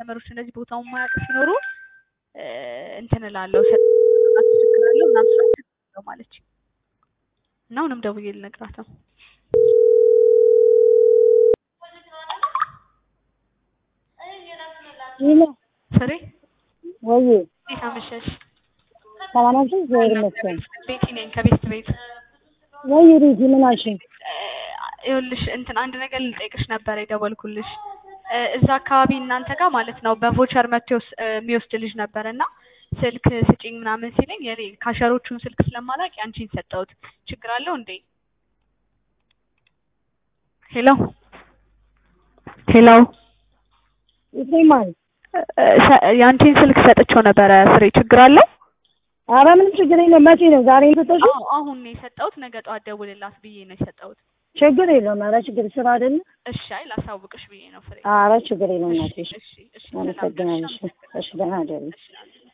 ከስተመሮች እንደዚህ ቦታውን ማያውቅ ሲኖሩ እ እንትን እላለሁ አስቸግራለሁ ምናምን ስላት ነው ማለች እና አሁንም ደውዬ ልነግራት ነው። ይለ ፍሬ ወይ እንዴት አመሸሽ? ሰላም አምሽሽ ዘር ይመስገን። ቤቲ ነኝ ከቤት ቤት ወይ ሪዚ ምን አልሽኝ? ይኸውልሽ እንትን አንድ ነገር ልጠይቅሽ ነበር የደወልኩልሽ። እ እዛ አካባቢ እናንተ ጋር ማለት ነው በቮቸር መጥቶ የወስ- እ የሚወስድ ልጅ ነበር እና ስልክ ስጪኝ ምናምን ሲለኝ የኔ ካሸሮቹን ስልክ ስለማላውቅ ያንቺን ሰጠሁት። ችግር አለው እንዴ? ሄሎ ሄሎ ይሰማል? እ ሰ- ያንቺን ስልክ ሰጥቼው ነበረ ፍሬ ችግር አለው? ኧረ ምንም ችግር የለም። መቼ ነው ዛሬ የሰጠሽው? አዎ አሁን ነው የሰጠሁት። ነገ ጠዋት ደውልላት ብዬ ነው የሰጠሁት። ችግር የለውም። ኧረ ችግር ስራ አይደለ? እሺ አይ ላሳውቅሽ ብዬ ነው ፍሬ። ኧረ ችግር የለውም። እናትሽ እሺ እሺ ሰላም ነሽ? አመሰግናለሁ። እሺ ደህና አይደለም። እሺ